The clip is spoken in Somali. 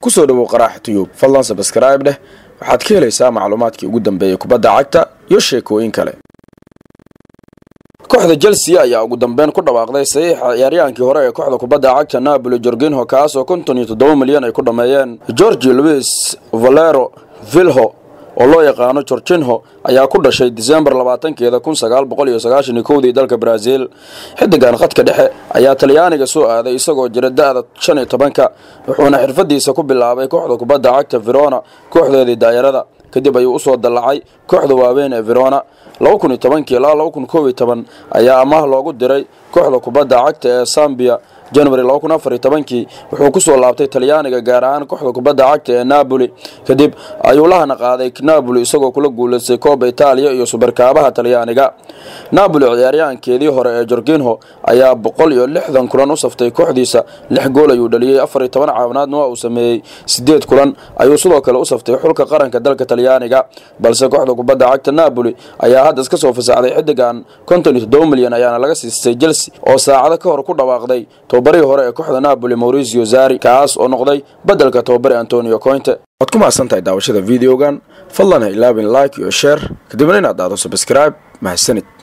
kusoo dhowow qaraax tuyub fadlan sabskrayb dheh waxaad ka helaysaa macluumaadkii ugu dambeeyey kubadda cagta iyo sheekooyin kale kooxda chelsea ayaa ugu dambeyn ku dhawaaqday saxiixa ciyaaryahaankii hore ee kooxda kubadda cagta napoli jorginho kaas oo konton iyo toddoba milyan ay ku dhammeeyeen georgi louis valero vilho oo loo yaqaano gorginho ayaa ku dhashay disembar labaatankeeda kun sagaal boqol iyo sagaashan iyo kowdii dalka brazil xidigan khadka dhexe ayaa talyaaniga soo aaday isagoo jira da-da shan iyo tobanka wuxuuna xirfadiisa ku bilaabay kooxda kubadda cagta verona kooxdeedii daayarada kadib ayuu usoo dallacay kooxda waaweyn ee verona laba kun iyo tobankii ilaa laba kun koob iyo toban ayaa amaah loogu diray kooxda kubadda cagta ee sambia january laba kun afar iyo tobankii wuxuu kusoo laabtay talyaaniga gaar ahaan kooxda kubadda cagta ee napoli kadib ayuu lahana qaaday napoli isagoo kula guulaystay kooba itaaliya iyo subarkaabaha talyaaniga napoli ciyaaryahankeedii hore ee jorginho ayaa boqol iyo lixdan kulan u saftay kooxdiisa lix gool ayuu dhaliyey afar iyo toban caawinaadna waa uu sameeyey sideed kulan ayuu sidoo kale u saftay xulka qaranka dalka talyaaniga balse kooxda kubadda cagta napoli ayaa hadda iska soo fasaxday xidigan konton iyo toddoba milyan ayaana laga siistay chelsea oo saacado ka hor ku dhawaaqday tobabarihii hore ee kooxda napoli mauricio zari kaas oo noqday beddelka tobabari antonio cointe waad ku mahadsan tahay daawashada videogan fadlan ha ilaabin like iyo sheer kadibna inaad daado sabscribe mahadsanid